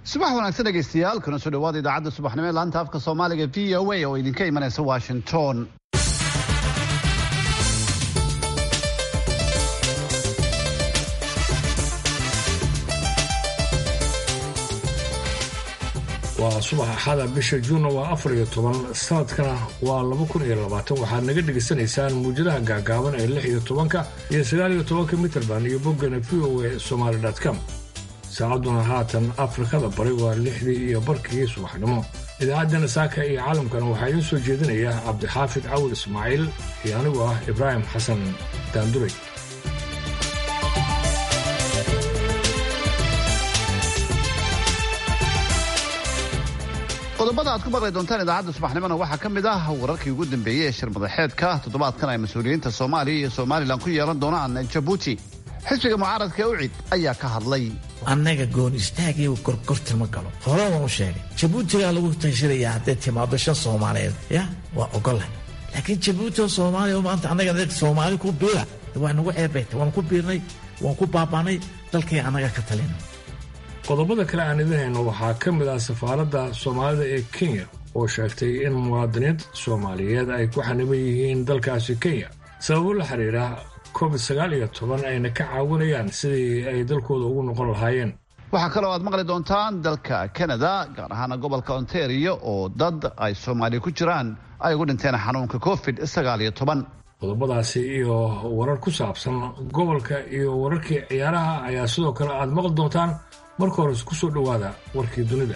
subax wanaagsan dhegaystayaal kuna soo dhawaada idaacadda subaxnimo ee laanta afka soomaaliga v o a oo idinka imanaysa washington waa subax axada bisha juunna waa afar iyo toban sanadkana waa laba kun iyo labaatan waxaad naga dhegaysanaysaan muujadaha gaagaaban ee lix iyo tobanka iyo sagaal iyo tobanka mitrband iyo boggana v o a somaali com saacadduna haatan afrikada bari waa lixdii iyo barkii subaxnimo idaacaddana saaka iyo caalamkana waxaa idiin soo jeedinaya cabdixaafid cawil ismaaciil iyo anigu ah ibraahim xasan daanduray qodobada aad ku maqli doontaan idaacadda subaxnimona waxaa ka mid ah wararkii ugu dambeeyey ee shir madaxeedka toddobaadkan ay mas-uuliyiinta soomaaliya iyo somalilan ku yeelan doonaan jabuuti xisbiga mucaaradka ee ucid ayaa ka hadlay annaga goon istaagiyo gorgortan ma galo hore waan u sheegay jabuutigaa lagu tashirayaa hadday timaado shan soomaaliyeed ya waa ogolah laakiin jabuuti oo soomaaliya maanta annaga soomaali ku biira waa nagu ceebayta waan ku biirnay waan ku baabaanay dalkay annaga ka talina qodobada kale aan idin hayno waxaa ka mid ah safaaradda soomaalida ee kenya oo sheegtay in muwaadiniinta soomaaliyeed ay ku xaniban yihiin dalkaasi kenya sababo la xiriira covid sagaal iyo toban ayna ka caawinayaan sidii ay dalkooda ugu noqon lahaayeen waxaa kaloo aad maqli doontaan dalka canada gaar ahaana gobolka ontario oo dad ay soomaaliya ku jiraan ay ugu dhinteen xanuunka covid sagaal iyo toban qodobadaasi iyo warar ku saabsan gobolka iyo wararkii ciyaaraha ayaa sidoo kale aad maqli doontaan marka hore ku soo dhowaada warkii dunida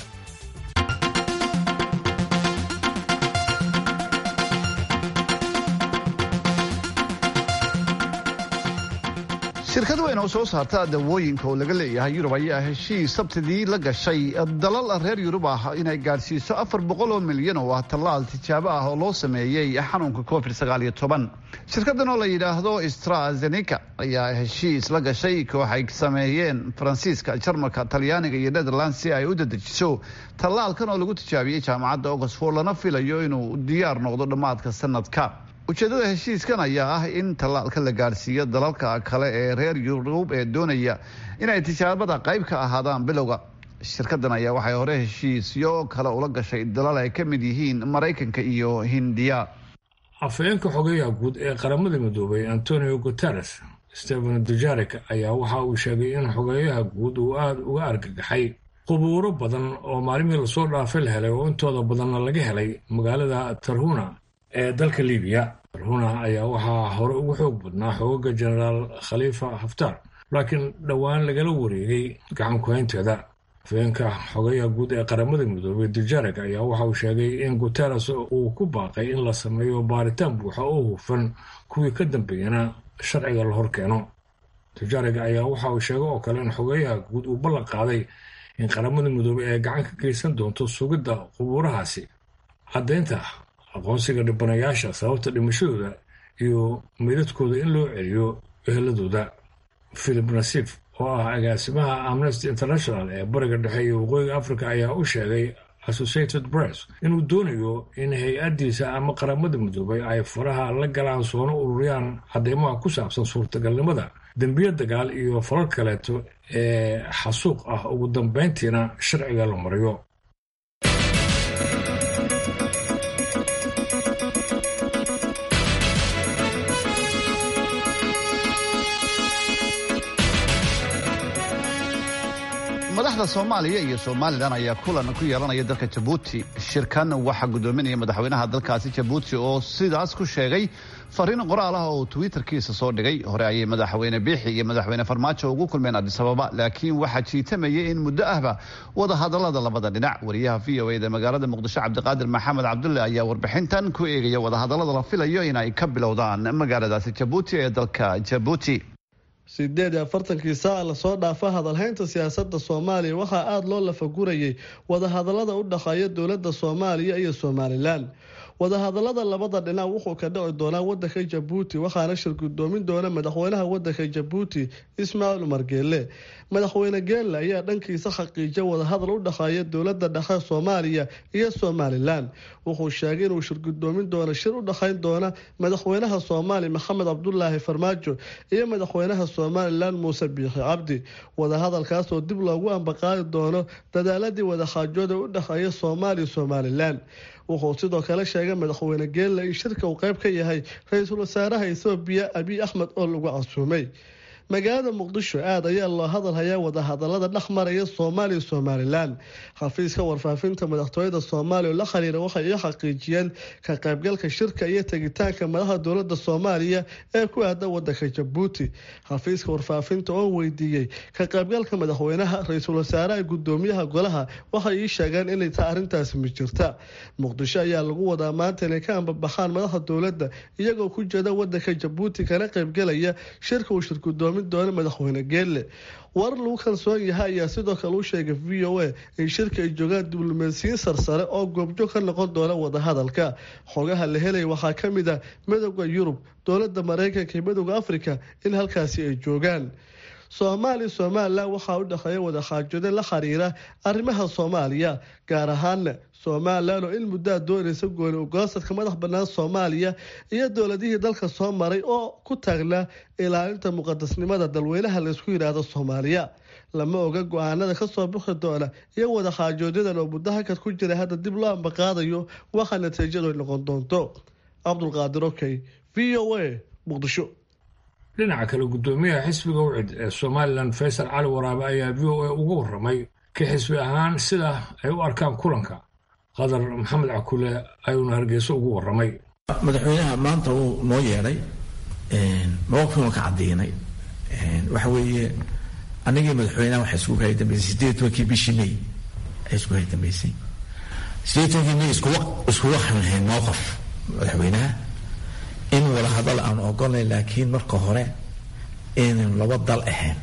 shirkad weyn oo soo saarta dawooyinka oo laga leeyahay yurub ayaa heshiis sabtidii la gashay dalal reer yurub ah inay gaadhsiiso afar boqol oo milyan oo ah tallaal tijaabo ah oo loo sameeyey xanuunka covid sagaal iyo toban shirkadan oo la yidhaahdo strazenica ayaa heshiis la gashay koox ay sameeyeen faransiiska jarmalka talyaaniga iyo netherland si ay u dadejiso tallaalkan oo lagu tijaabiyey jaamacadda oxford lana filayo inuu diyaar noqdo dhammaadka sanadka ujeeddada heshiiskan ayaa ah in tallaalka la gaadhsiiyo dalalka kale ee reer yurub ee doonaya inay tijaabada qayb ka ahaadaan bilowga shirkadan ayaa waxay hore heshiisyo kale ula gashay dalal ay ka mid yihiin maraykanka iyo hindiya afhayeenka xogeyaha guud ee qaramada midoobay antonio guteres stephen dujarik ayaa waxa uu sheegay in xogeyaha guud uu aada uga argagaxay qubuuro badan oo maalmihii lasoo dhaafay la helay oo intooda badanna laga helay magaalada tarhuna ee dalka libiya tarhuna ayaa waxaa hore ugu xoog badnaa xoogaga jenaraal khaliifa haftar laakiin dhowaan lagala wareegay gacan ku-haynteeda afhayeenka xogeyaha guud ee qaramada midoobay dujarek ayaa waxa uu sheegay in guteres uu ku baaqay in la sameeyo baaritaan buuxa oo hufan kuwii ka dambeeyana sharciga la hor keeno dujarek ayaa waxa uu sheegay oo kale in xogeyaha guud uu ballan qaaday in qaramada midoobay ay gacan ka geysan doonto sugidda qubuurahaasi caddaynta aqoonsiga dhibanayaasha sababta dhimashadooda iyo meydadkooda in loo celiyo eheladooda philip nasif oo ah agaasimaha amnesty international ee bariga dhexe iyo waqooyiga africa ayaa u sheegay associated press inuu doonayo in hay-addiisa ama qaramada midoobay ay faraha la galaan soona ururiyaan cadeymaha ku saabsan suurtagalnimada dembiyo dagaal iyo falal kaleeto ee xasuuq ah ugu dambayntiina sharciga la mariyo madaxda soomaaliya iyo somalilan ayaa kulan ku yeelanaya dalka jabuuti shirkan waxaa gudoominaya madaxweynaha dalkaasi jabuuti oo sidaas ku sheegay fariin qoraal ah oo twitterkiisa soo dhigay hore ayay madaxweyne biixi iyo madaxweyne farmaajo ugu kulmeen adisababa laakiin waxaa jiitamayay in muddo ahba wadahadalada labada dhinac wariyaha v o eda magaalada muqdisho cabdiqaadir maxamed cabdulle ayaa warbixintan ku eegaya wadahadalada la filayo in ay ka bilowdaan magaaladaasi jabuuti ee dalka jabuuti sideed iyo afartankii saaca lasoo dhaafa hadalhaynta siyaasadda soomaaliya waxaa aada loo lafagurayay wadahadallada u dhexeeya dowladda soomaaliya iyo somalilan wadahadalada labada dhinac wuxuu ka dhici doonaa wadanka jabuuti waxaana shir gudoomin doona madaxweynaha wadanka jabuuti ismaaciil umar geele madaxweyne geelle ayaa dhankiisa xaqiijiya wadahadal u dhexeeya dowlada dhexe soomaaliya iyo somalilan wuxuu sheegay inuu shir gudoomin doono shir u dhexeyn doona madaxweynaha soomaaliya maxamed cabdulaahi farmaajo iyo madaxweynaha somalilan muuse biixi cabdi wadahadalkaas oo dib loogu ambaqaadi doono dadaaladii wadaxaajooda u dhexeeya soomaaliya somalilan wuxuu sidoo kale sheegay madaxweyne geelle in shirka uu qayb ka yahay ra-iisul wasaaraha ethoobiya abiy axmed oo lagu casuumay magaalada muqdisho aad ayaa loo hadal hayaa wadahadalada dhex maraya soomaaliya somalilan xafiiska warfaafinta madaxtooyada soomaaliya oo la xiriira waxay ii xaqiijiyeen ka qaybgalka shirka iyo tegitaanka madaxda dowlada soomaaliya ee ku aada wadanka jabuuti xafiiska warfaafinta oo weydiiyey ka qaybgalka madaxweynaha ra-iisul wasaaraha gudoomiyaha golaha waxay ii sheegeen inay tahay arrintaasi ma jirta muqdisho ayaa lagu wadaa maanta inay ka ambabaxaan madaxda dowladda iyagoo ku jeeda wadanka jabuuti kana qaybgalaya shirka uu shirgudoomin doona madaxweyne geelle warar lagu kalsoon yahay ayaa sidoo kale u sheegay v o a in shirka ay joogaan diblomaasiyiin sarsare oo goobjoog ka noqon doona wadahadalka xogaha la helaya waxaa ka mid ah midooda yurub dowlada mareykanka iyo midooda afrika in halkaasi ay joogaan soomaaliya somalilan waxaa u dhexeeya wadaxaajooda la xiriira arrimaha soomaaliya gaar ahaana somalilan oo in muddaa doonaysa gooni ugoosadka madax banaan soomaaliya iyo dowladihii dalka soo maray oo ku taagnaa ilaalinta muqadasnimada dalweynaha laysku yidhaahdo soomaaliya lama oga go-aanada kasoo bixi doona iyo wadaxaajoodadan oo muddo hakad ku jira hadda dib loo ambaqaadayo waxa natiijadu ay noqon doonto cabdulqaadir okey v o a muqdisho dhinaca kale guddoomiyaha xisbiga wcid ee somalilan faysal cali waraabe ayaa v o a uga waramay ka xisbi ahaan sida ay u arkaan kulanka qadar maxamed cakule ayuuna hargeyso ugu waramay madaxweynaha maanta uu noo yeedhay mawaqifkan ka cadaynay waxa weeye anigii madaxweynaha waxaa isku kala dambeysay sideed tobankii bishii may ay isku kala dambeysay sideed tobankii may iskuga xilhayn mowqif madaxweynaha in wada hadal aan ogolnay laakiin marka hore inaynu laba dal ahayn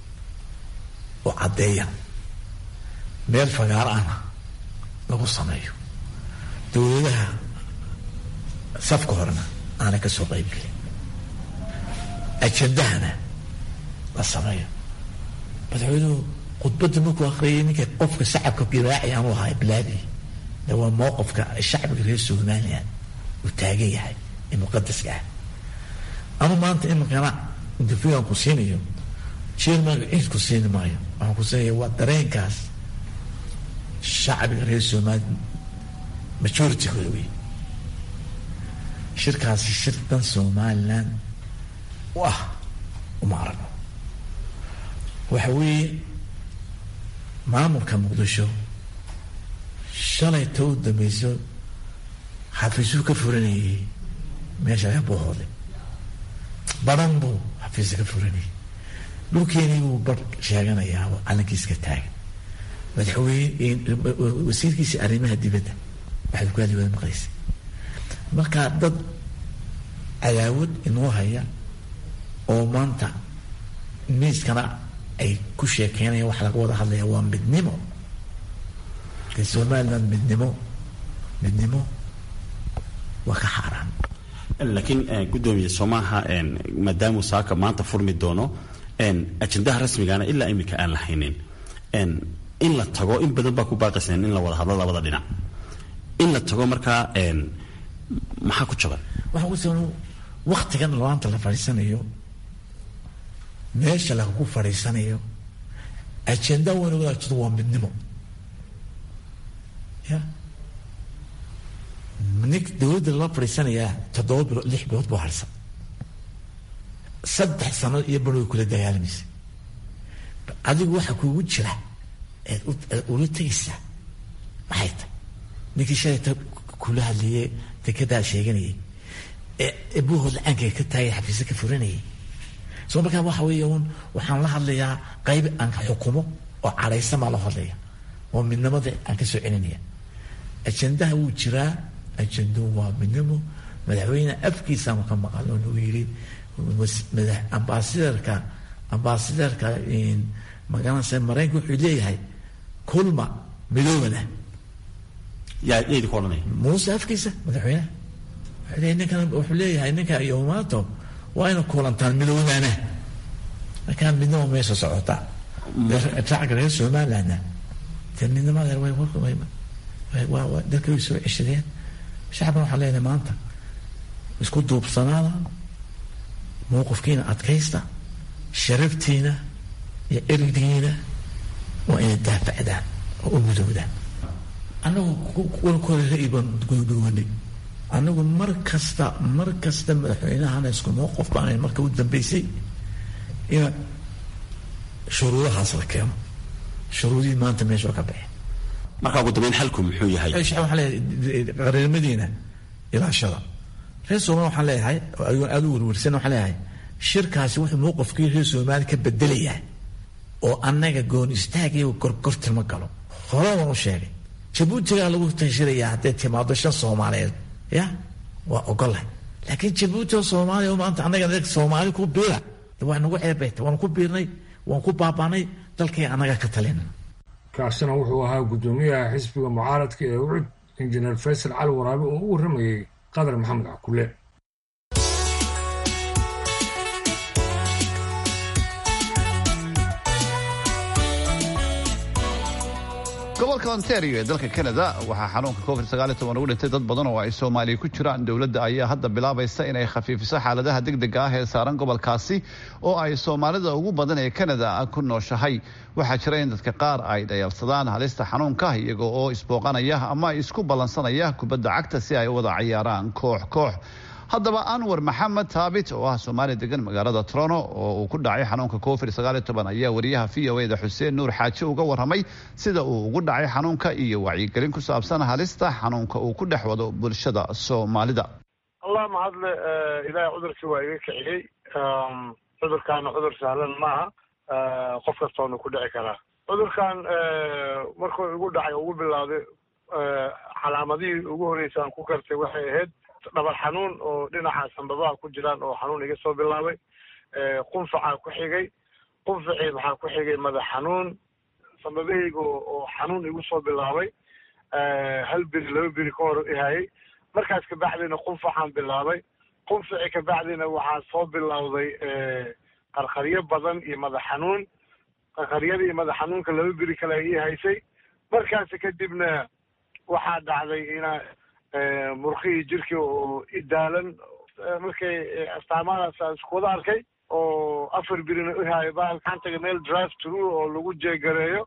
oo caddeeya meel fagaar ana lagu sameeyo dowladaha safka horena aanay ka soo qaybgelin ajendahana la sameeyo madaxweynuhu khudbadda markuu akriyay ninka qofka shacabka giraaci aanu ahaa bilaadi de waa mowqifka shacbiga reer somalilan uu taagan yahay ee muqadaska ah anu maanta iminkana interviewan ku siinayo chairmanka cid ku siini maayo waxaan ku siinaya waa dareenkaas shacbiga reer somali majoritygooda wey shirkaasi shir dan somalilan u ah uma aragno waxa weeye maamulka muqdisho shalay ta u dambeyso xafiisuu ka furanayay meesha eebahooda badan buu xafiisa ka furanayay dhulkeenii buu bar sheeganayaa oo calankiiska taagan madaxweyne wasiirkiisa arrimaha dibadda waxaad ku hadli wada maqlaysa markaa dad cadaawad inoo haya oo maanta miiskana ay ku sheekeynayaan waxa laga wada hadlaya waa midnimo de somaliland midnimo midnimo waa ka xaaraan laakiin guddoomiye soomaaha maadaamuu saaka maanta furmi doono ajendaha rasmigana ilaa iminka aan la haynin in la tago in badan baa ku baaqayseen in la wada hadlo labada dhinac in la tago markaa maxaa ku jaban waxaa ku jaban waktigan laanta la fadhiisanayo meesha lagu fadhiisanayo ajenda weyn wadaajado waa midnimo ya nin dowladda lala fadhiisanayaa toddoba bilood lix bilood buu harsan saddex sano iyo bar way kula dagaalamaysa adigu waxa kuugu jira eed ula tegaysaa maxay tahay ninkii shalayta kula hadlayay dekedaa sheeganayay ee buuhood lacaanka ka taagay xafiisa ka furanayay soo markaa waxa weeye un waxaan la hadlayaa qayb aan xukumo oo cadhaysan baa la hadlaya oo midnimada aan ka soo celinaya ajendaha wuu jiraa ajendo waa midnimo madaxweyne afkiisaanu ka maqal oo nagu yiri ambaasidarka ambaasidarka magaranaysa maraykanka wuxuu leeyahay kulma midoobana yaa idinku odhanaya muuse afkiisa madaxweynaha ninkan wuxuu leeyahay ninka iyo umaato waa ina kulantaan midoobaana markaa midnimo meesha socota shacabka reer somalilandna dee midnimada way dalka way soo ceshadeen shacabkan waxaan leenahay maanta isku duubsanaada mowqifkiina adkaysta sharaftiina iyo erigdiina waa inay daafacdaan oo u midoodaan annagu walkooda ra'yi baan goygowanay annagu mar kasta mar kasta madaxweynahana isku mowqif baanayn marka u dambeysay in shuruudahaas la keeno shuruudihii maanta meesha ka baxeen marka ugu dambeyn xalku muxuu yahay waxaan leeyahay qareernimadiina ilaashada reer soomaali waxaan leeyahay aada u werwersan waxaan leeyahay shirkaasi wuxuu mowqifkii reer soomaali ka bedelayaa oo annaga goon istaag iyo gorgorti ma galo hore waan u sheegay jabuutigaa lagu tashirayaa hadday timaado shan soomaaliyeed ya waa ogolahay laakiin jabuuti oo soomaaliya oo maanta annaga soomaali ku biira waa nagu ceebayta waan ku biirnay waan ku baabaanay dalkay annaga ka talina kaasina wuxuu ahaa guddoomiyaha xisbiga mucaaradka ee ucud injineer faysal cali waraabe oo u warramayey qadar maxamed cakule gobolka ontario ee dalka canada waxaa xanuunka covid ugu dhintay dad badan oo ay soomaaliya ku jiraan dowladda ayaa hadda bilaabaysa inay khafiifiso xaaladaha degdega ah ee saaran gobolkaasi oo ay soomaalida ugu badan ee canada ku nooshahay waxaa jira in dadka qaar ay dhayalsadaan halista xanuunka iyaga oo isbooqanaya ama isku ballansanaya kubadda cagta si ay u wada cayaaraan koox koox haddaba anwar maxamed taabit oo ah soomaali degan magaalada trono oo uu ku dhacay xanuunka covid ayaa wariyaha v o da xuseen nuur xaaje uga warramay sida uu ugu dhacay xanuunka iyo wacyigelin ku saabsan halista xanuunka uu ku dhex wado bulshada soomaalida allah mahadle ilaahay cudurkii waa iga kiciyey cudurkaana cudur sahlan maaha qof kastoona ku dhici karaa cudurkan markuu igu dhacay ugu bilowday calaamadihii ugu horreysay aan ku kartay waxay ahayd dhabar xanuun oo dhinaca sanbabaha ku jiraan oo xanuun iga soo bilaabay qunfacaa ku xigay qunfacii maxaa ku xigay madax xanuun sanbabahayga oo xanuun igu soo bilaabay hal beri laba beri ka hor ihayay markaas kabacdina qunfacaan bilaabay qunfacii kabacdina waxaa soo bilowday qarqaryo badan iyo madax xanuun qarqaryada iyo madax xanuunka laba beri kale ay ii haysay markaasi kadibna waxaa dhacday ina murqihii jirkii oo idaalan markay astaamadaas aan isku wada arkay oo afar birina ihaayo bahal gacantaga meel drive true oo lagu jeegareeyo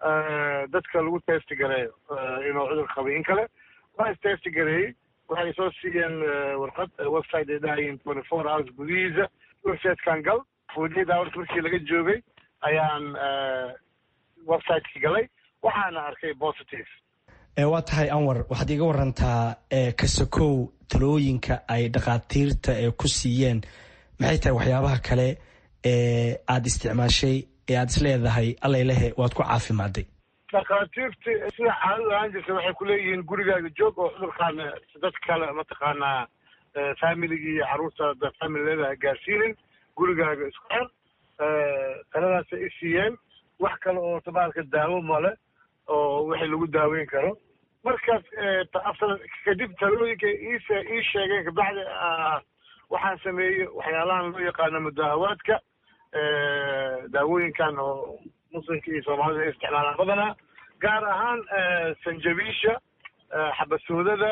dadka lagu testi gareeyo inuu cudur qabay in kale waa istesti gareeyey waxay soo siiyeen warqad website ay dhahayiin twenty four hours gudihiisa websitekan gal forty hours markii laga joogay ayaan websiteki galay waxaana arkay positive waa tahay anwar waxaad iga warantaa kasakow talooyinka ay dhakhaatiirta ku siiyeen maxay tahay waxyaabaha kale ee aada isticmaashay ee aada isleedahay allailehe waad ku caafimaaday dhakhaatiirti sida caadada ahaan jirta waxay kuleeyihiin gurigaaga joog oo cudurkaan dad kale mataqaanaa familigii iyo carruurta familiyada ha gaarsiinin gurigaaga isku xer taladaasay i siiyeen wax kale oo tabaalka daawo male oo wixii lagu daaweyn karo markaas kadib talooyinka iise ii sheegeen kabacdi waxaan sameeyey waxyaalahan loo yaqaano mudaahawaadka daawooyinkan oo muslimka iyo soomaalida ay isticmaalaan badanaa gaar ahaan sanjabiisha xabasoodada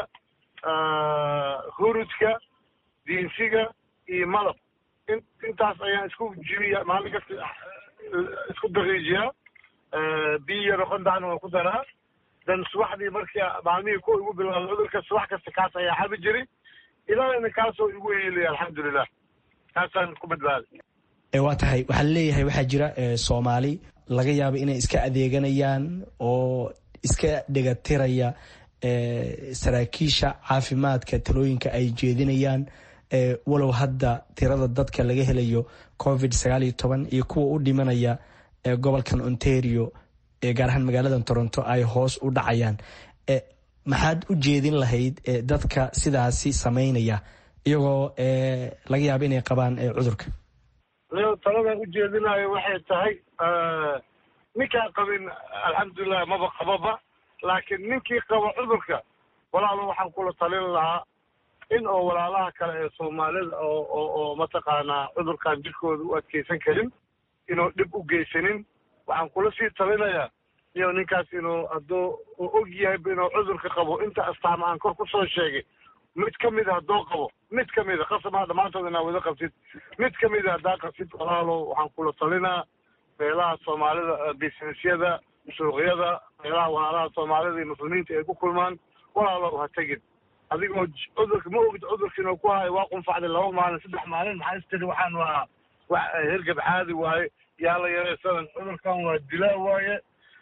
hurudka diinsiga iyo malab intaas ayaan isku jibiya maalin kasta isku daqiijiyaa biyo yaro qondacna waan ku daraa dan subaxdii markii maalmihii ku igu bilaabay cudurka subax kasta kaas ayaa xabi jiray ilaana kaasoo igu yeelaya alxamdulilah kaasaan ku badbaaday waa tahay waxaa laleeyahay waxaa jira soomaali laga yaaba inay iska adeeganayaan oo iska dhegatiraya saraakiisha caafimaadka talooyinka ay jeedinayaan walow hadda tirada dadka laga helayo covid sagaal iyo toban iyo kuwa u dhimanaya gobolkan ontario gaar ahaan magaalada toronto ay hoos u dhacayaan maxaad u jeedin lahayd dadka sidaasi sameynaya iyagoo laga yaaba inay qabaan cudurka taladan u jeedinayo waxay tahay ninkaan qabin alxamdulilah maba qababa laakiin ninkii qaba cudurka walaalo waxaan kula talin lahaa in oo walaalaha kale ee soomaalida oo oo oo mataqaanaa cudurkan jirkooda u adkeysan karin inuu dhib u geysanin waxaan kula sii talinayaa iyo ninkaas inuu hadduu uu og yahay inuu cudurka qabo inta astaama aan kor kusoo sheegay mid ka mida hadduu qabo mid ka mida qasabaa dhammaantood inaa wada qabtid mid ka mida haddaa qabtid walaalo waxaan kula talinaa meelaha soomaalida businessyada suuqyada meelaha walaalaha soomaalida iyo muslimiinta ay ku kulmaan walaalo ha tegin adigoo cudurka ma ogid cudurka inuu ku hayo waa qunfacday laba maalin saddex maalin maxaa istiri waxaan waa wax hergab caadi waaye yaa la yaraysadan cudurkan waa dilaa waaye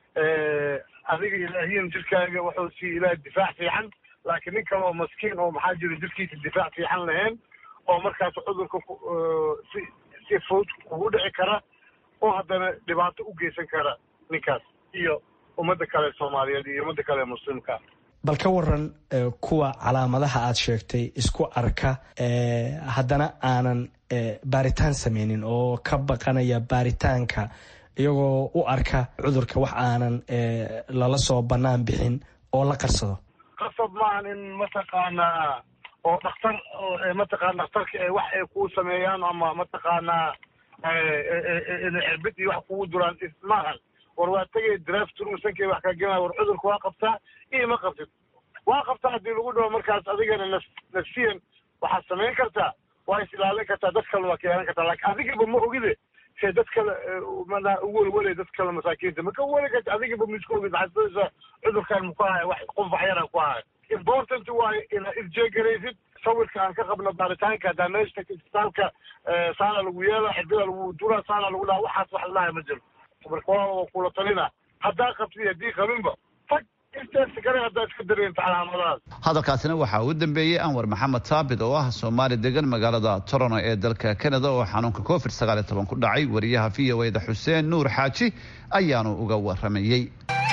adiga ilaahiyan jirkaaga wuxuu sii ilaah difaac fiican laakiin nin kale oo maskiin oo maxaa jira jirkiisa difaac fiican lahayn oo markaas cudurka si si fudud kugu dhici kara oo haddana dhibaato u geysan kara ninkaas iyo ummadda kale soomaaliyeed iyo ummadda kale muslimka bal ka waran kuwa calaamadaha aad sheegtay isku arka haddana aanan baaritaan sameynin oo ka baqanaya baaritaanka iyagoo u arka cudurka wax aanan lala soo bannaan bixin oo la qarsado qasab maahan in mataqaanaa oo dhaktar mataqana dhakhtarka wax ay kuu sameeyaan ama mataqaanaa cirbid iyo wax kugu duraan maahan war waa tegay draftrusankay wax kaa gelaya war cudurka waa qabtaa iyo ma qabtid waa qabtaa haddii lagu dhawo markaas adigana naf nafsiyan waxaad samayn kartaa waa is ilaalin kartaa dad kalena waa ka yeelan kartaa laakiin adigaba ma ogide see dad kale mana uwelwelay dad kale masaakiinta maka weli karta adigaba ma isku ogid waxaad sodaysaa cudurkan maku haya wax qunfax yara ku haya important waayo inaad isjeegaraysid sawirka aan ka qabno baaritaanka haddaa meesha tagta isbitaalka saana lagu yeela xirbida lagu dura saana lagu dhaha waxaas wax lalahay ma jiro marka walaal waa kula talina haddaa qabtid haddii qabinba tag inteersi kale haddaa iska dareenta calaamadahaas hadalkaasina waxaa uu dambeeyey anwar maxamed saabit oo ah soomaali degan magaalada toronto ee dalka canada oo xanuunka covid sagaal iyo toban ku dhacay wariyaha v o eda xuseen nuur xaaji ayaanu uga waramayey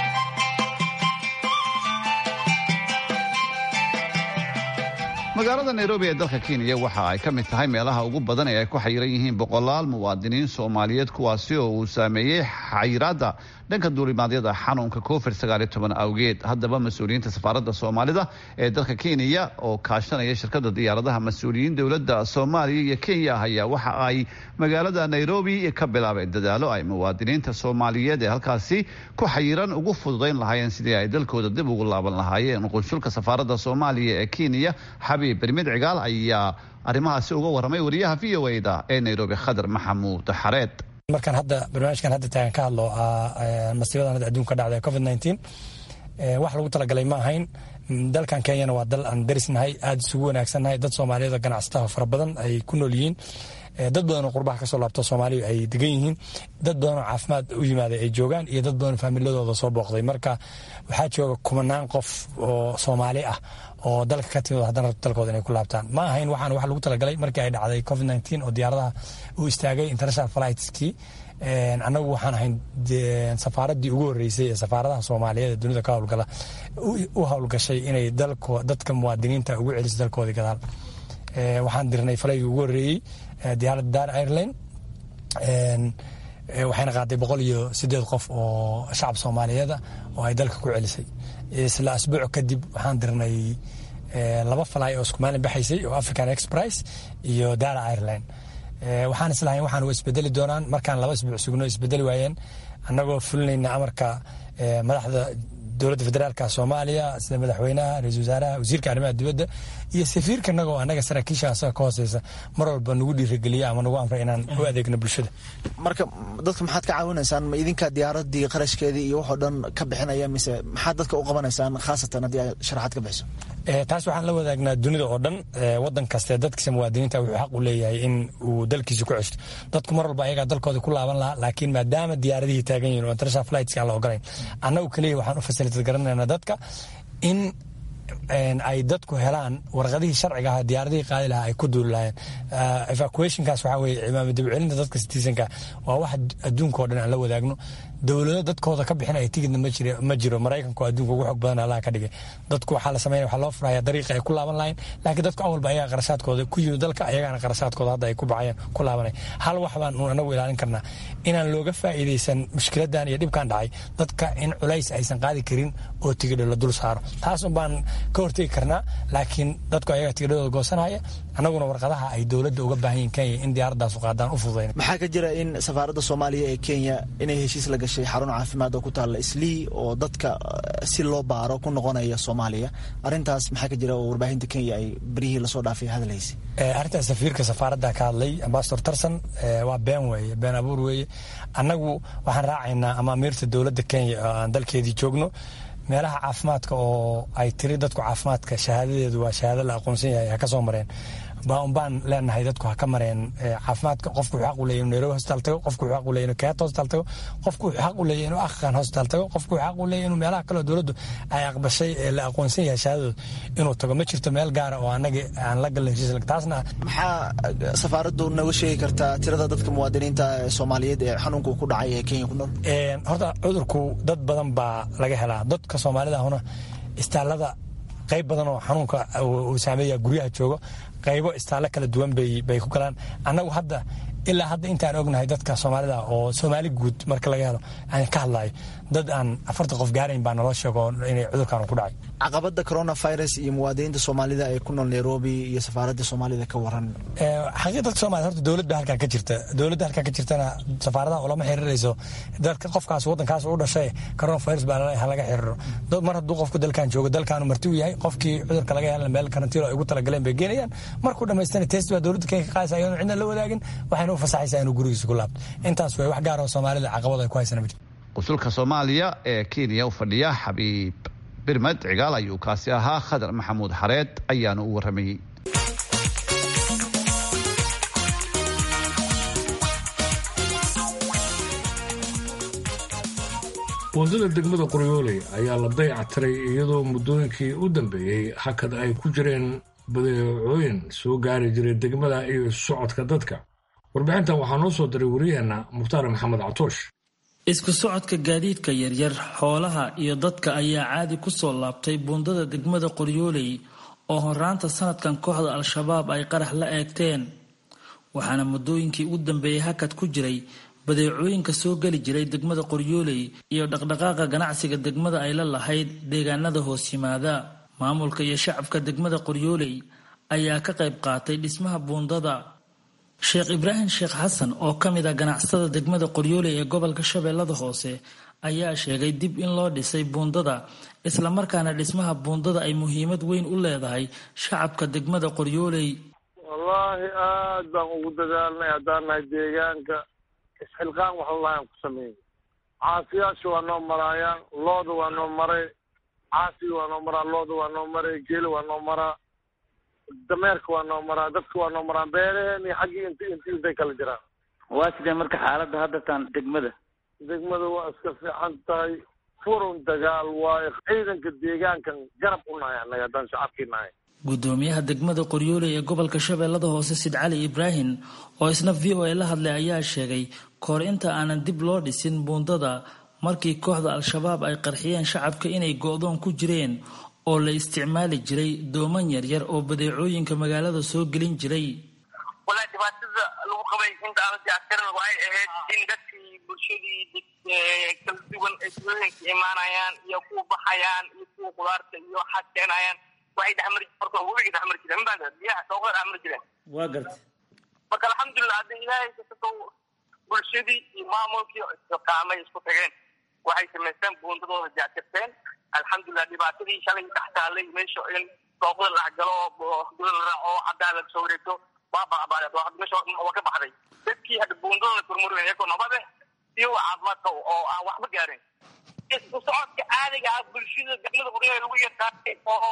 magaalada nairobi ee dalka kenya waxa ay ka mid tahay meelaha ugu badan ee ay ku xayiran yihiin boqolaal muwaadiniin soomaaliyeed kuwaasi oo uu saameeyey xayiraadda dhanka duulimaadyada xanuunka covid sagaaliyo toban awgeed haddaba mas-uuliyiinta safaaradda soomaalida ee dalka kenya oo kaashanaya shirkada diyaaradaha mas-uuliyiin dowladda soomaaliya iyo kenya ayaa waxa ay magaalada nairobi ka bilaabeen dadaalo ay muwaadiniinta soomaaliyeed ee halkaasi ku xayiran ugu fududayn lahaayeen sidii ay dalkooda dib ugu laaban lahaayeen qunsulka safaaradda soomaaliya ee kenya xabiib bermid cigaal ayaa arrimahaasi uga waramay wariyaha v o da ee nairobi khadar maxamuud xareed markaan hadda barnaamijkan hadda taagan ka hadlo masiibadan hadda adduunka dhacda covid nineteen wax lagu talagalay ma ahayn dalkan kenyana waa dal aan darisnahay aada isugu wanaagsannahay dad soomaaliyeed oo ganacsataha fara badan ay ku nool yihiin dad badan oo qurbaha kasoo laabto soomaaliya ay degan yihiin dad badan oo caafimaad u yimaaday ay joogaan iyo dad badan oo faamiladooda soo booqday marka waxaa jooga kumanaan qof oo soomaali ah oo dalka ka timid haddana rabto dalkooda inay ku laabtaan ma ahayn waxaan wax lagu talagalay markii ay dhacday covid nineteen oo diyaaradaha uu istaagay international flightskii annagu waxaan ahayn safaaradii ugu horreysay ee safaaradaha soomaaliyeed ee dunida ka howlgala u howlgashay inay dadka muwaadiniinta ugu celiso dalkoodii gadaal waxaan dirnay falaygii ugu horreeyey diyaaradda dar ireland waxayna qaaday boqol iyo sideed qof oo shacab soomaaliyeeda oo ay dalka ku celisay isla asbuuc kadib waxaan dirnay laba falay oo isku maalin baxaysay oo african exprice iyo dara ireland waxaan islahayn waxaan wa isbedeli doonaan markaan laba isbuuc sugno isbedeli waayeen annagoo fulinayna amarka madaxda dowladda federaalka soomaaliya sida madaxweynaha ra-isul wasaaraha wasiirka arrimaha dibadda iyo safiirka naga oo annaga saraakiisha asaga ka hooseysa mar walba nagu dhiirigeliya ama nagu amray inaan u adeegno bulshada marka dadka maxaad ka caawinaysaan ma idinka diyaaradii qarashkeedii iyo waxoo dhan ka bixinaya mise maxaad dadka u qabanaysaan khaasatan haddii ay sharaxaad ka bixiso taas waxaan la wadaagnaa dunida oo dhan wadan kaste dadkiisa muwaadiniinta wuxuu xaq u leeyahay in uu dalkiisa ku ceshto dadku mar walba ayagaa dalkooda ku laaban lahaa laakiin maadaama diyaaradihii taagan yihin oo international flightska aan la ogolayn annagu keliya waxaan u fasilitad garanayna dadka in ay dadku helaan warqadihii sharciga aha diyaaradihii qaadi lahaa ay ku duuli lahayen evacuationkaas waxaa weye cimaama dibcelinta dadka citizenka waa wax adduunka oo dhan aan la wadaagno dowlado dadkooda ka bixinaya tigidna ma jiro maraykanka oo adduunka ugu xog badan allaha ka dhigay dadku waxaa la sameynaya waxaa loo furaya dariiqa ay ku laaban lahayn laakiin dadku awalba ayaga qarashaadkooda ku yimid dalka ayagaana qarashaadkooda hadda ay ku baxayaan ku laabanay hal wax baan uun anagu ilaalin karnaa inaan looga faa'iidaysan mushkiladan iyo dhibkan dhacay dadka in culays aysan qaadi karin oo tigidho la dul saaro taas un baan ka hortegi karnaa laakiin dadku ayaga tigidhadooda goosanaya annaguna warqadaha ay dowladda uga baahan yihin kenya in diyaaradaasu qaadaan u fududayn maxaa ka jira in safaaradda soomaaliya ee kenya inay heshiis la gashay xarun caafimaad oo ku taalla islii oo dadka si loo baaro ku noqonaya soomaaliya arrintaas maxaa ka jira oo warbaahinta kenya ay beryihii lasoo dhaafay hadalhaysay arrintaas safiirka safaaradda ka hadlay ambasador tarson waa been weeye been abuur weeye annagu waxaan raacaynaa amaamiirta dowladda kenya oo aan dalkeedii joogno meelaha caafimaadka oo ay tiri dadku caafimaadka shahaadadeedu waa shahaado la aqoonsan yahay ha ka soo mareen baan baan leenahay dadku ha ka mareen caafimaadka qofku wuxuu xaq u leeyahay inuu nairobi hospital tago qofku wuxuu xaq u leeyahay inuu kenyatta hospital tago qofku wuxuu xaq u leeyahay inuu akhan hospital tago qofku wuxuu xaq u leeyahay inuu meelaha kale oo dowladdu ay aqbashay ee la aqoonsan yahay shahaadadooda inuu tago ma jirto meel gaara oo annaga aan la galno heshiis taasna maxaa safaaraddu nooga sheegi kartaa tirada dadka muwaadiniinta soomaaliyeed ee xanuunku ku dhacay ee kenya ku nool horta cudurku dad badan baa laga helaa dadka soomaalida ahuna istaalada qayb badan oo xanuunka uu saameeya guryaha joogo qaybo istaalle kala duwan bay ku galaan annagu hadda ilaa hadda intaan ognahay dadka soomaalida oo soomaali guud marka laga helo aan ka hadlayo dad aan afartan qof gaarayn baa naloo sheego inay cudurkan ku dhacay caqabada coronavirus iyo muwaadiniinta soomaalida ee ku nool nairobi iyo safaaradda soomaalida ka waran xaqii dadka soomaliya horta dowladda halkan ka jirta dowladda halkan ka jirtana safaaradaha ulama xiriirayso dadka qofkaas waddankaas u dhashay coronavirus baa laga xiriiro mar hadduu qofku dalkan joogo dalkaanu marti u yahay qofkii cudurka laga helan meel karantiilo ay ugu talagaleen bay geenayaan markuu dhamaystana test baa dowladda kenya ka qaadaysa ayaanu cidna la wadaagin waxayna u fasaxaysaa inuu gurigiisa ku laabto intaas way wax gaar oo soomaalida caqabad ay ku haysana ma jirto qusulka soomaaliya ee kenya u fadhiya xabiib birmed cigaal ayuu kaasi ahaa khadar maxamuud xareed ayaanu u waramayey wadada degmada qoryooley ayaa la dayactiray iyadoo muddooyinkii u dambeeyey hakad ay ku jireen badeecooyin soo gaari jiray degmada iyo socodka dadka warbixintan waxaa noo soo diray wariyaheenna mukhtaar maxamed catoosh isku socodka gaadiidka yaryar xoolaha iyo dadka ayaa caadi ku soo laabtay buundada degmada qoryooley oo horaanta sanadkan kooxda al-shabaab ay qarax la eegteen waxaana muddooyinkii ugu dambeeyey hakad ku jiray badeecooyinka soo geli jiray degmada qoryooley iyo dhaqdhaqaaqa ganacsiga degmada ay la lahayd deegaanada hoos yimaada maamulka iyo shacabka degmada qoryooley ayaa ka qayb qaatay dhismaha buundada sheekh ibraahim sheekh xasan oo ka mid a ganacsatada degmada qoryooley ee gobolka shabeellada hoose ayaa sheegay dib in loo dhisay buundada islamarkaana dhismaha buundada ay muhiimad weyn u leedahay shacabka degmada qoryooley wallaahi aad baan ugu dadaalnay haddaan nahay deegaanka isxilqaan wax lalahan ku sameeyey caasiyaasha waa noo maraayaan looda waa noo maray caasiga waa noo maraa looda waa noo maray geela waa noo maraa dameerka waa noo maraa dadka waa noo maraa beeraheen iyo xaggii int int intay kala jiraan waa sidee marka xaaladda hadda taan degmada degmada waa iska fiican tahay furun dagaal waayo ciidanka deegaankan garab u nahay annaga haddaan shacabkii nahay gudoomiyaha degmada qoryooley ee gobolka shabeellada hoose sid cali ibraahim oo isna v o a la hadlay ayaa sheegay kahor inta aanan dib loo dhisin buundada markii kooxda al-shabaab ay qarxiyeen shacabka inay go-doon ku jireen oo la isticmaali jiray dooman yaryar oo badeecooyinka magaalada soo gelin jiray walaa dhibaatada lagu qabay inta aan diyactirin waxay ahayd in dadkii bulshadii kala duwan ay tuulooyinka imaanayaan iyo kuwa baxayaan iyo kuwa qudaarta iyo waxaad keenayaan waxay dhexmari horta webiga dhexmari jireen mabaada biyaha dhooqada dhexmari jireen waa gartay marka alxamdulilah hadda ilaahay kasakow bulshadii iyo maamulkii istiqaamay isku tageen waxay samaysteen buundadooda diyactirteen alxamdulilah dhibaatadii shalay dhex taalay meesha in dhooqada la galo oo la raaco caddaa la soo wareegto waa baqbaadeed waa meesha waa ka baxday dadkii hadda buundadooda furmureen iyagoo nabade iyo caafimaadka oo aan waxba gaarin isku socodka caadiga ah bulshada degmada qoryaha lagu yaqaanay oo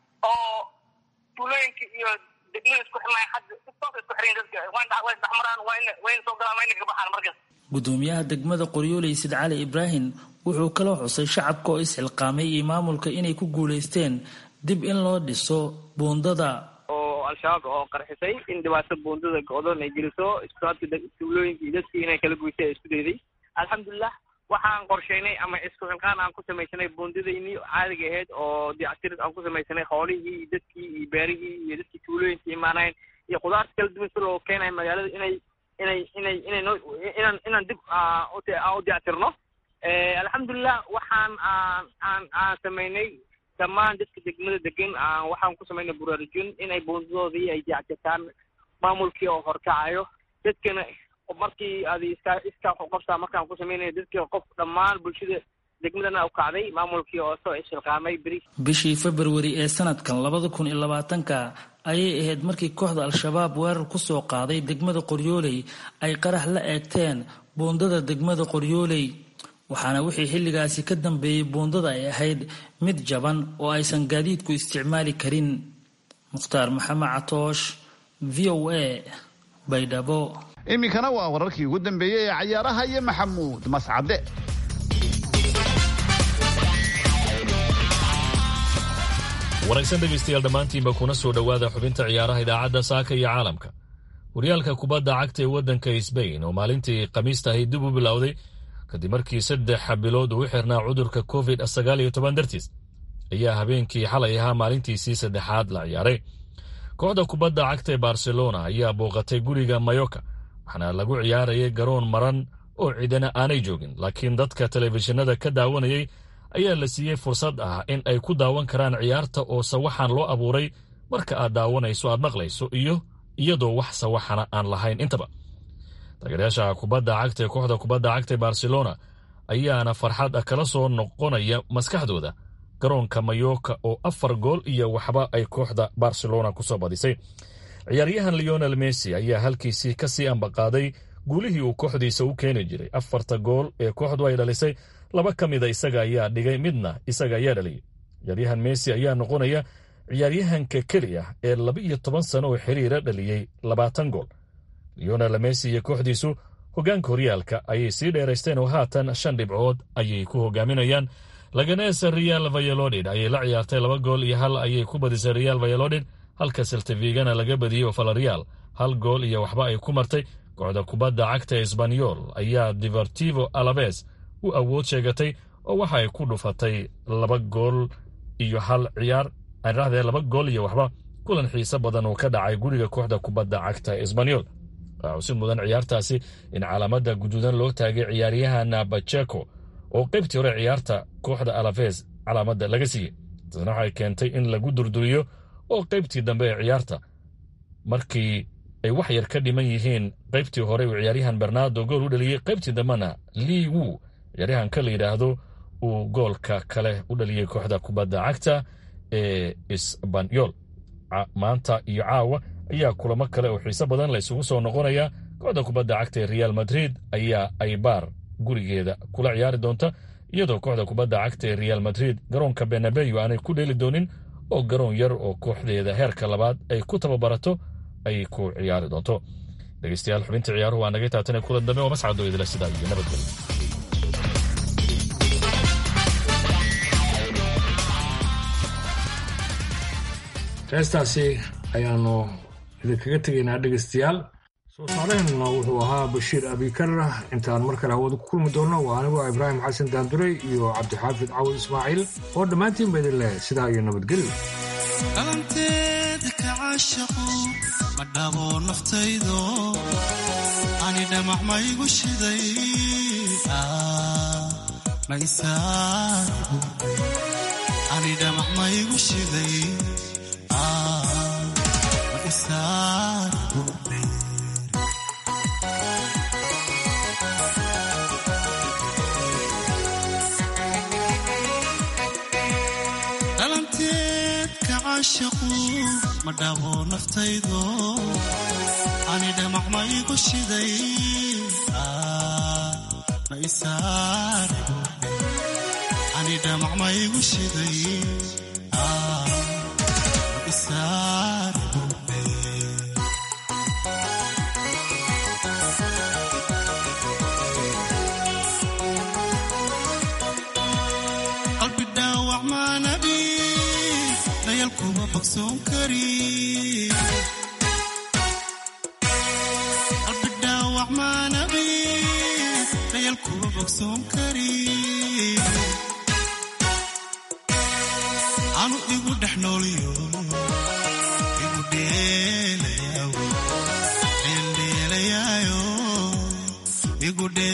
oo tuulooyinka iyo degmada isku xirnay hadda si toos isku xiran dadka waa isdhexmaraan waa in waa in soo galaan waa in ka baxaan markas gudoomiyaha degmada qoryooley sid cali ibraahim wuxuu kaloo xusay shacabka oo isxilqaamay iyo maamulka inay ku guulaysteen dib in loo dhiso buundada oo al-shabaab oo qarxisay in dhibaato buundada go-doon ay geliso iskusaadka tuulooyinka iyo dadkii inay kala goysay ay isku dayday alxamdulilah waxaan qorshaynay ama isku xilqaan aan ku samaysanay buundadaynii caadiga ahayd oo diyactir aan ku samaysanay xoolihii iyo dadkii iyo beerihii iyo dadkii tuulooyinka imaanayn iyo khudaarta kala duwan si loo keenayo magaalada inay inay inay inay noo inaan inaan dib u diyactirno alxamdulilah waxaan aan aan aan samaynay dhammaan dadka degmada degan aan waxaan ku samaynay buraarujin inay buundadoodii ay jecjetaan maamulkii oo horkacayo dadkana markii adi iska iska qabsaa markaan ku samaynaya dadkii qof dhammaan bulshada degmadana u kacday maamulkii oo soo ishilqaamay beri bishii februari ee sanadkan labada kun iyo labaatanka ayay ahayd markii kooxda al-shabaab weerar ku soo qaaday degmada qoryooley ay qarax la eegteen buundada degmada qoryooley waxaana wixii xilligaasi ka dambeeyey buundada ay ahayd mid jaban oo aysan gaadiidku isticmaali karin mukhtaar maxamed catoosh v o a baydhabo iminkana waa wararkii ugu dambeeyey ee cayaaraha iyo maxamuud mascade wanaagsan dhegaystayaal dhammaantiinba kuna soo dhowaada xubinta ciyaaraha idaacadda saaka iyo caalamka horyaalka kubadda cagta ee waddanka sbain oo maalintii khamiista ahayd dib u bilowday kadib markii saddex bilood uu u xirnaa cudurka covid sagaal iyo toban dartiis ayaa habeenkii xalay ahaa maalintiisii saddexaad la ciyaaray kooxda kubadda cagta ee barcelona ayaa booqatay guriga mayoka waxaana lagu ciyaarayay garoon maran oo cidana aanay joogin laakiin dadka telefishinada ka daawanayay ayaa la siiyey fursad ah in ay ku daawan karaan ciyaarta oo sawaxan loo abuuray marka aad daawanayso aad maqlayso iyo iyadoo wax sawaxana aan lahayn intaba taageeryaasha kubadda cagta ee kooxda kubadda cagta ee barcelona ayaana farxad kala soo noqonaya maskaxdooda garoonka mayoka oo afar gool iyo waxba ay kooxda barcelona ku soo badisay ciyaaryahan leonel messi ayaa halkiisii kasii ambaqaaday guulihii uu kooxdiisa u keeni jiray afarta gool ee kooxdu ay dhalisay laba ka mida isaga ayaa dhigay midna isaga ayaa dhaliyay ciyaaryahan messi ayaa noqonaya ciyaaryahanka keli ah ee laba iyo toban sano oo xiriira dhaliyey labaatan gool leonel messi iyo kooxdiisu hoggaanka horyaalka ayay sii dheeraysteen oo haatan shan dhibcood ayay ku hogaaminayaan laganes real vayalodid ayay la ciyaartay laba gool iyo hal ayay ku badisay real vayalodid halka seltivigana laga badiyey oo falarial hal gool iyo waxba ay ku martay kooxda kubadda cagta esbanyol ayaa divertivo alaves u awood sheegatay oo waxa ay ku dhufatay laba gool iyo hal ciyaar aadhahdee laba gool iyo waxba kulan xiise badan oo ka dhacay guriga kooxda kubadda cagta esbanyol waxaa usi mudan ciyaartaasi in calaamada guduudan loo taagay ciyaaryahan bacheco oo qaybtii hore ciyaarta kooxda alaves calaamada laga siiyey taasna waxay keentay in lagu durduriyo oo qaybtii dambe ee ciyaarta markii ay wax yar ka dhiman yihiin qaybtii hore uu ciyaaryahan bernardo gool u dhaliyey qaybtii dambena lii wu ciyaaryahanka la yidhaahdo uu goolka kale u dhaliyey kooxda kubadda cagta ee isbanyol maanta iyo caawa ayaa kulamo kale oo xiise badan la isugu soo noqonaya kooxda kubadda cagta ee real madrid ayaa aybaar gurigeeda kula ciyaari doonta iyadoo kooxda kubadda cagta ee real madrid garoonka benabeyo aanay ku dheeli doonin oo garoon yar oo kooxdeeda heerka labaad ay ku tababarato ay ku ciyaari doonto dhegeystayaal xubinta ciyaaruhu waa naga taatane kulan dambe oo mascado idila sidaa iyo nabadgelyo heestaasi ayaanu idinkaga tegaynaa dhegaystayaal soo saaraheenuna wuxuu ahaa bashiir abikar intaan mar kale hawada ku kulmi doonno waa anigoo ibraahim xasan daanduray iyo cabdixaafid cawad ismaaciil oo dhammaantiinba idin leh sidaa iyo nabadgelyo dhalanteeda ka caashaqo ma dhabo naftaydo ani dhamac maygu shiday ani dhamac maygu shiday dhalanteed ka caashaqu ma dhabo naftaydo ani dhamac maygu shiday ma isaarigo ani dhamac maygu shiday ma isaarigo qalbi dhaawac maanabi dayal kuma bogsoon kari qalbi dhaawac maanabi dayal kuma bogsoon kari anu igu dhex nooliyo igu dheelayaayo dheeldheelayaayo igu dhee